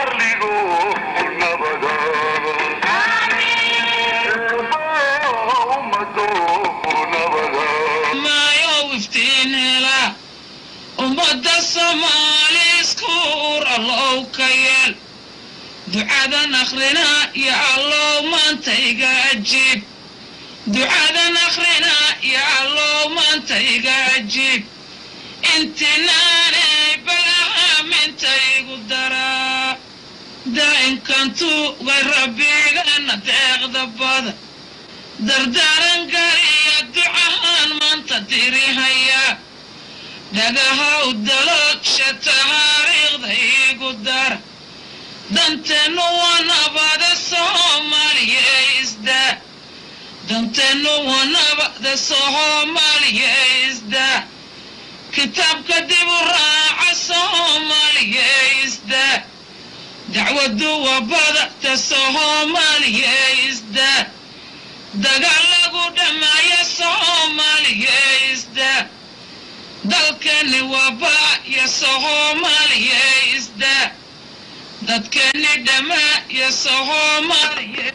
arligu nabada ummadu nabada maayow iftiin hela ummadda soomaali iskuur allow ka yeel ducadan akhrina ya allow maanta iga ajiib ducadan akhrina ya allow maanta iga ajiib intinaanay balahaaminta igu daraa daa'inkantu way rabbigana deeqda bada dardaaran gariya ducahaan maanta dirihaya dhagahaw dalogsha tahaariikhda igu dara danteennu waa nabada soomaaliya isdaa danteennu waa nabada soomaaliya isdaa kitaabka dib u raaca soomaaliya isdaa dacwadu waa badata soomaaliya isdaa dagaal lagu dhammaaya soomaaliya isdaa dalkeenni waa baaya soomaaliya isdaa dadkeenni dhammaaya soomaaliya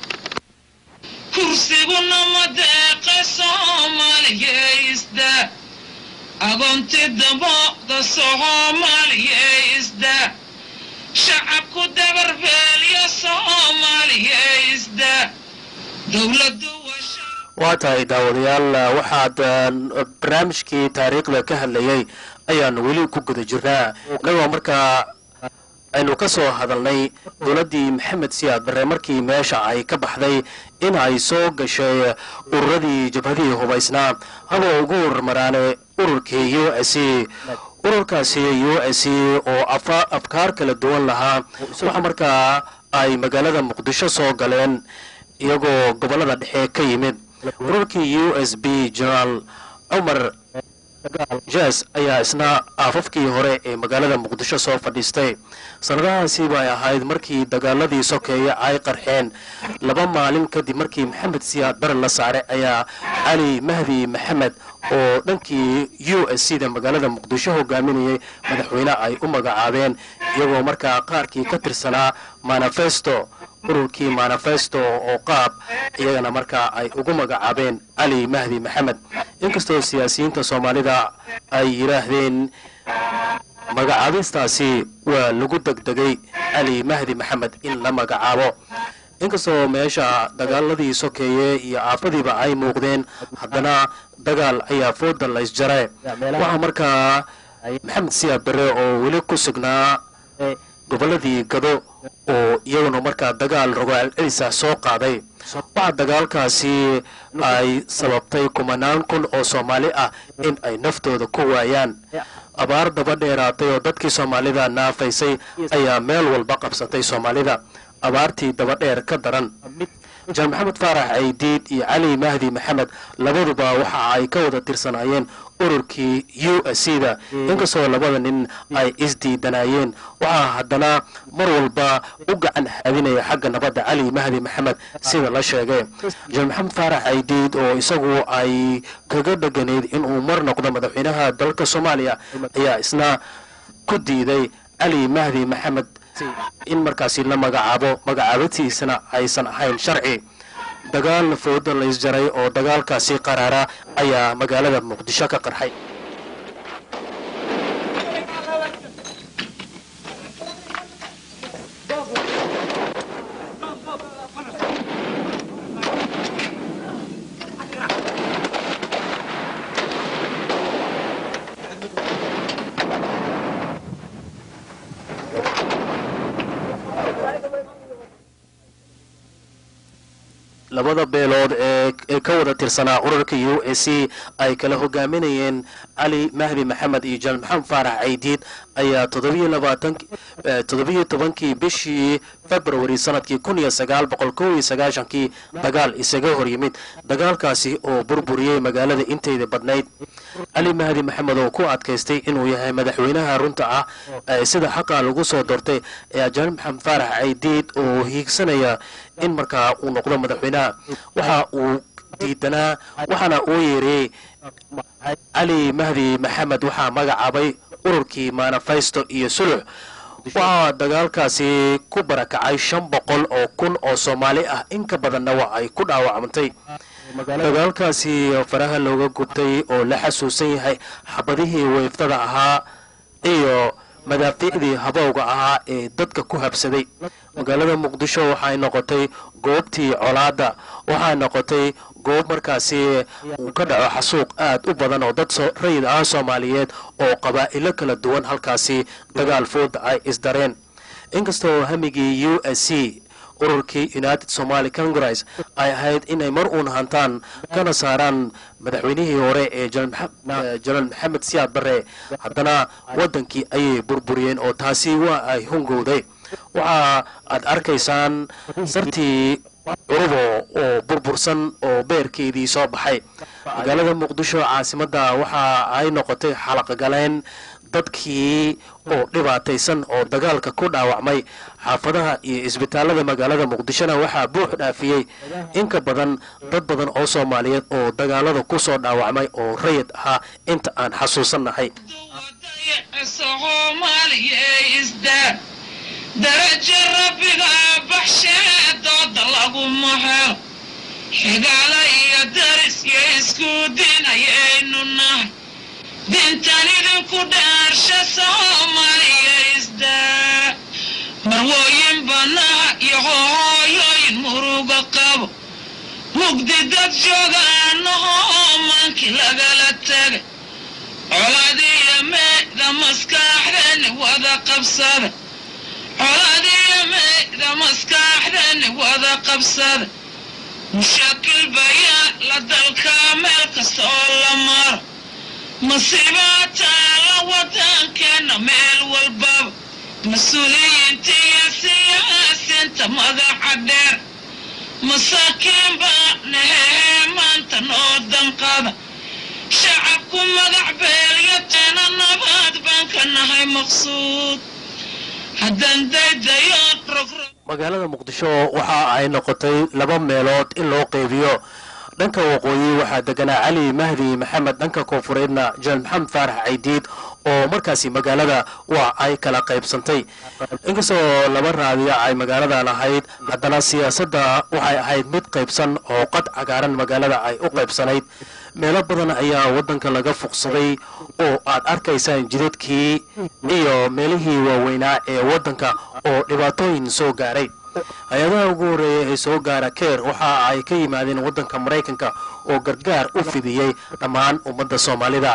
kursiguna ma deeqa soomaaliya isdaa agoonti damooda soomaaliya isdaa shacabku dabarbeelya soomaaliya isdaa dowladdu waa shacab waa tahay daawadayaal waxaad eh, barnaamijkii taariikhda ka hadlayay ayaanu weli ku guda jirnaa innagoo markaa aynu ka soo hadalnay dowladdii maxamed siyaad barre markii meesha ay ka baxday in ay soo gashay ururadii jabhadihii hubaysnaa haba ugu hormaraane ururkii u s c ururkaasi u s c oo afa- afkaar kala duwan lahaa waxa markaa ay magaalada muqdisho soo galeen iyagoo gobollada dhexe ka yimid ururkii u s b generaal cumar jas ayaa isna aafafkii hore ee magaalada muqdisho soo fadhiistay sannadahaasi bay ahayd markii dagaaladii sokeeye ay qarxeen laba maalin kadib markii maxamed siyaad bare la saaray ayaa cali mahdi maxamed oo dhankii u s c da magaalada muqdisho hogaaminayay madaxweyne ay u magacaabeen iyagoo markaa qaarkii ka tirsanaa manifesto ururkii manifesto oo qaab iyagana markaa ay ugu magacaabeen cali mahdi maxamed inkastoo siyaasiyiinta soomaalida ay yidhaahdeen magacaabistaasi waa lagu degdegay cali mahdi maxamed in la magacaabo inkastoo meesha dagaaladii sokeeye iyo aafadiiba ay muuqdeen haddana dagaal ayaa fooda la isjare waxaa markaa maxamed siyaad bare oo weli ku sugnaa gobolladii gado oo iyaguna markaa dagaal rogaal celisa soo qaaday waxaa dagaalkaasi ay sababtay kumanaan kun oo soomaali ah in ay naftooda ku waayaan abaar daba dheeraatay oo dadkii soomaalida naafaysay ayaa meel walba qabsatay soomaalida abaartii daba dheer ka daran jaan maxamed faarax caydiid iyo cali mahdi maxamed labaduba waxa ay ka wada tirsanaayeen ururkii u s c da inkastoo labada nin ay isdiidanayeen waxaa haddana mar walba u gacan haadinaya xagga nabadda cali mahdi maxamed sida la sheegay jaan maxamed faarax caydiid oo isagu ay kaga dheganayd inuu mar noqdo madaxweynaha dalka soomaaliya ayaa isna ku diiday cali mahdi maxamed in markaasi la magacaabo magacaabatiisana aysan ahayn sharci dagaal fooda la isjaray oo dagaalkaasi qaraara ayaa magaalada muqdisho ka qarxay labada beelood ee ee ka wada tirsanaa ururka u s c ay kala hogaaminayeen cali mahdi maxamed iyo jaan maxamed faarax caydiid ayaa toddobiyo labaatan toddobiyo tobankii bishii february sanadkii kun iyo sagaal boqol kow iyo sagaashankii dagaal isaga hor yimid dagaalkaasi oo burburiyey magaalada inteyda badnayd cali mahdi maxamed oo ku adkaystay inuu yahay madaxweynaha runta ah ee sida xaqa lagu soo doortay ayaa jaan maxamed faarax caydiid oo hiigsanaya in markaa uu noqdo madaxweynaha waxa uu diidanaa waxaana uu yeeriyey cali mahdi maxamed waxaa magacaabay ururkii manifesto iyo sulux waxaa dagaalkaasi ku barakacay shan boqol oo kun oo soomaali ah in ka badanna waa ay ku dhaawacmantay dagaalkaasi faraha looga gubtay oo la xasuusan yahay xabadihii weeftada ahaa iyo madaafiicdii habowga ahaa ee dadka ku habsaday magaalada muqdisho waxay noqotay goobtii colaadda waxay noqotay goob markaasi uu ka dhaco xasuuq aad u badan oo dad rayid ah soomaaliyeed oo qabaa'ilo kala duwan halkaasi dagaal fooda ay isdareen inkastoo hamigii u s c ururkii united somaly congress ay ahayd inay mar uun hantaan kana saaraan madaxweynihii hore ee janaal maxamed siyaad barre haddana waddankii ayay burburiyeen oo taasi waa ay hungowday waxa aad arkaysaan sartii curubo oo burbursan oo beerkeedii soo baxay magaalada muqdisho caasimadda waxa ay noqotay xalaqgaleen dadkii oo dhibaataysan oo dagaalka ku dhaawacmay xaafadaha iyo isbitaalada magaalada muqdishona waxaa buux dhaafiyey in ka badan dad badan oo soomaaliyeed oo dagaalada ku soo dhaawacmay oo rayid ahaa inta aan xasuusannahay darajo rabbiga baxshee dooda lagu mahel xigaala iyo daris iyo isku dinayaynu nahay dintan idinku dhaarsha soomaaliya isdaa marwooyin banaha iyo hooyooyin muruga qabo mugdi dad joogaanahoo maankii lagala tegay coladiyo meeda maskaaxdani wada qabsada coladiyo meeda maskaaxdani wada qabsada mushakil bayaa la dalkaa meel kasta oo la maro masiibaataa la wadankeena meel walbaba mas-uuliyiinta iyo siyaasiinta madaxa dheer masaakiin baa nahehee maanta noo danqada shacabku magac beelyateena nabaad baan ka nahay maqsuud haddaan daydayoon rogrog magaalada muqdisho waxa ay noqotay laba meelood in loo qeybiyo dhanka waqooyi waxaa deganaa cali mahdi maxamed dhanka koonfureedna janal maxamed faarax caydiid oo markaasi magaalada waa ay kala qaybsantay inkastoo laba raadiya ay magaaladan ahayd haddana siyaasadda waxay ahayd mid qaybsan oo qad cagaaran magaalada ay u qaybsanayd meelo badan ayaa waddanka laga fuqsaday oo aad arkaysaan jidadkii iyo meelihii waaweynaa ee waddanka oo dhibaatooyin soo gaaray hay-adaha ugu horreeya ee soo gaara keer waxa ay ka yimaadeen waddanka maraykanka oo gargaar u fidiyey dhammaan ummadda soomaalida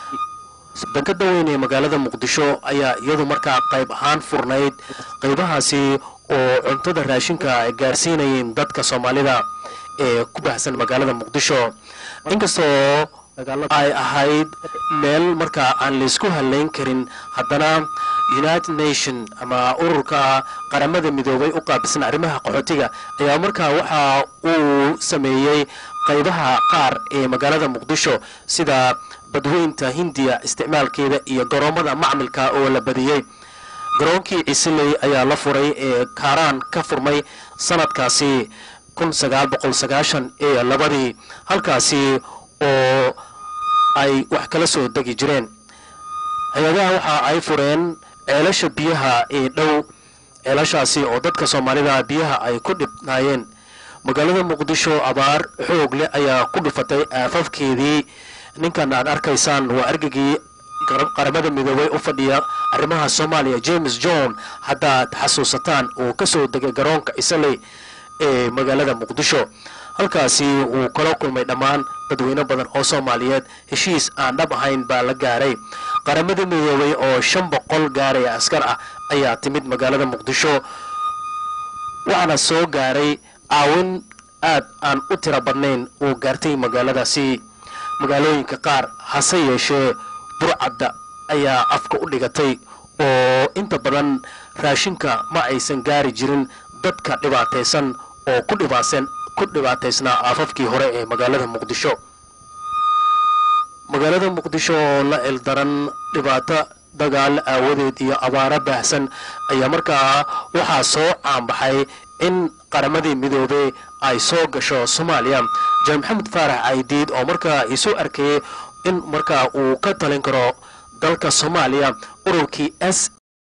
dankada weyn ee magaalada muqdisho ayaa iyadu markaa qayb ahaan furnayd qaybahaasi oo cuntada raashinka ay gaarsiinayeen dadka soomaalida ee ku baxsan magaalada muqdisho inkastoo ay ahayd meel markaa aan laysku hadlayn karin haddana united nation ama ururka qaramada midoobay u qaabilsan arrimaha qaxootiga ayaa markaa waxa uu sameeyey qaybaha qaar ee magaalada muqdisho sida badweynta hindiya isticmaalkeeda iyo garoomada macmilka oo la badiyey garoonkii cisiley ayaa la furay ee kaaraan ka furmay sanadkaasi kun sagaal boqol sagaashan iyo labadii halkaasi oo ay wax kala soo degi jireen hay-adaha waxa ay fureen ceelasha biyaha ee dhow ceelashaasi oo dadka soomaalida biyaha ay ku dhibnaayeen magaalada muqdisho abaar xoog leh ayaa ku dhufatay aafafkeedii ninkan aad arkaysaan waa argagii qaramada midoobay u fadhiya arrimaha soomaaliya james john haddaad xasuusataan uu ka soo degay garoonka isaley ee magaalada muqdisho halkaasi uu kala kulmay dhammaan dadweyne badan oo soomaaliyeed heshiis aan dhab ahayn baa la gaaray qaramada midoobay oo shan boqol gaaraya askar ah ayaa timid magaalada muqdisho waxaana soo gaaray caawin aad aan u tiro badnayn uu gaartay magaaladaasi magaalooyinka qaar hase yeeshee burcadda ayaa afka u dhigatay oo inta badan raashinka ma aysan gaari jirin dadka dhibaataysan oo ku dhibaasan ku dhibaataysnaa aafafkii hore ee magaalada muqdisho magaalada muqdisho oo la ildaran dhibaato dagaal aawadeed iyo abaaro baahsan ayaa markaa waxaa soo caanbaxay in qaramadii midoobey ay soo gasho soomaaliya jaan maxamed faarax caydiid oo markaa isu arkayay in markaa uu ka talin karo dalka soomaaliya ururkii s